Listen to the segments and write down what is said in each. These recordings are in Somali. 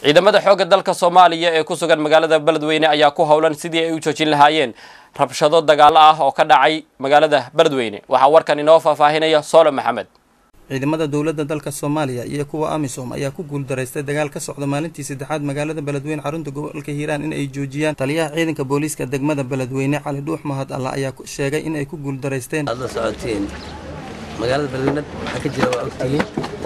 ciidamada xoogga dalka soomaaliya ee ku sugan magaalada beledweyne ayaa ku howlan sidii ay u joojin lahaayeen rabshado dagaalo ah oo ka dhacay magaalada beledweyne waxaa warkan inoo faahfaahinaya soolo maxamed ciidamada dowladda dalka soomaaliya iyo kuwa amisom ayaa ku guuldaraystay dagaal ka socda maalintii saddexaad magaalada beledweyne xarunta gobolka hiiraan in ay joojiyaan taliyaha ciidanka booliiska degmada beledweyne cali dhuux mahad alla ayaa sheegay in ay ku guuldaraysteen aad la socotiin magaalada beledweyne waxaa ka jira waa ogtihiin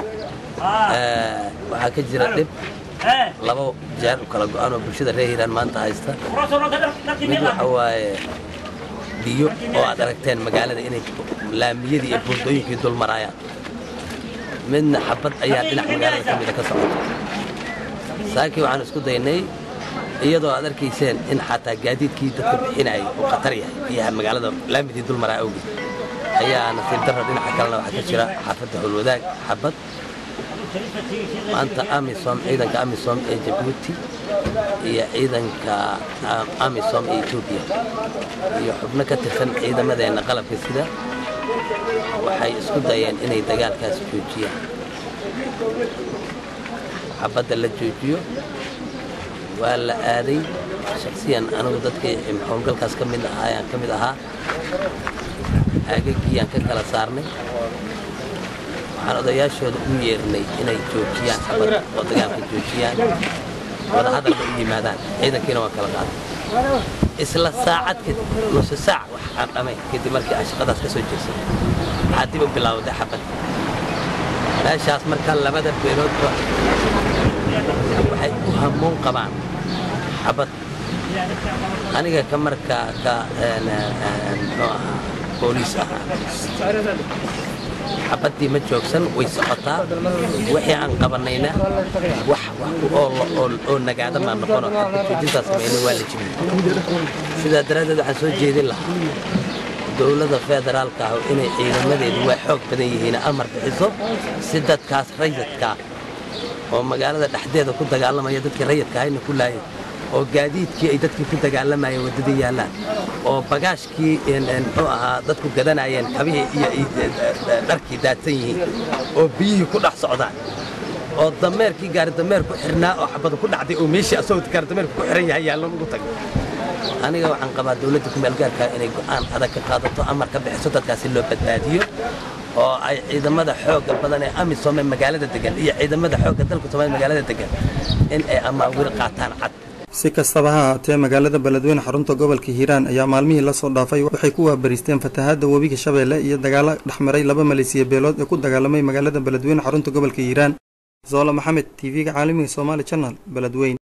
waxaa ka jira dhib laba jeer u kala go-an oo bulshada reer hiiraan maanta haysta mid waxa waaye biyo oo aad aragteen magaalada inay laamiyadii iyo buundooyinkii dul maraayaan midna xabad ayaa dhinac magaalada ka mida ka socota saakii waxaan isku daynay iyadoo aad arkayseen in xataa gaadiidkii dadka bixinayay uu khatar yahay biyaha magaalada laamidii dul maraa awgeed ayaa nasiib darra dhinaca kalena waxaa ka jira xaafadda howlwadaag xabad maanta amisom ciidanka amisom ee jabuuti iyo ciidanka amisom ee etoobiya iyo xubno ka tirsan ciidamadeenna qalabka sida waxay isku dayeen inay dagaalkaas joojiyaan xabadda la joojiyo waa la aaday shaksiyan anigu dadkii howlgalkaas ka mid ahaayaan ka mid ahaa aagagiyaan ka kala saarnay waxaan odayaashooda u yeernay inay joojiyaan xabadda oo dagaalka joojiyaan wadahadalba u yimaadaan ciidankiina waa kala qaaday isla saacad kadib nusu saac wax aan dhamayn kadib markii aan shaqadaas ka soo jeesan waxaa dib u bilaawday xabad meeshaas markaa labada beeloodba waxay u hamuun qabaan xabad aniga ka markaa ka muxuu ahaa booliis ahaa xabaddii ma joogsan way socotaa wixii aan qabanayna wax oo nagaada maa noqono xabad joojintaas samayna waa la jibiyey sidaa daraaddeed waxaan soo jeedin lahaa dowladda federaalka ah inay ciidamadeedu waa xoog badan yihiin amar bixiso si dadkaas rayidkaa oo magaalada dhexdeeda ku dagaalamaya dadkii rayidka ahayna ku laayay oo gaadiidkii ay dadkii ku dagaalamayeen waddada yaallaan oo bagaashkii muxuu ahaa dadku gadanayeen kabihii iyo dharkii daadsan yihiin oo biyihii ku dhex socdaan oo dameerkii gaaridameer ku xirnaa oo xabada ku dhacday oo meeshii asagoo gaaridameerku ku xiran yahay yaallan ugu tagay aniga waxaan qabaa dowladda kumeelgaarka inay go'aan adag ka qaadato amar ka bixiso dadkaasi loo badbaadiyo oo ay ciidamada xoogga badan ee amisom ee magaalada degan iyo ciidamada xoogga dalka soomaaliya magaalada degan in ay amaawil qaataan cad si kastaba ha ahaatee magaalada beledweyne xarunta gobolka hiiraan ayaa maalmihii lasoo dhaafay waxay ku waabariisteen fatahaadda webiga shabeelle iyo dagaalo dhexmaray laba maleysiya beelood ee ku dagaalamay magaalada beledweyne xarunta gobolka hiiraan zoolo maxamed t v-ga caalamiga somaali janal beledweyne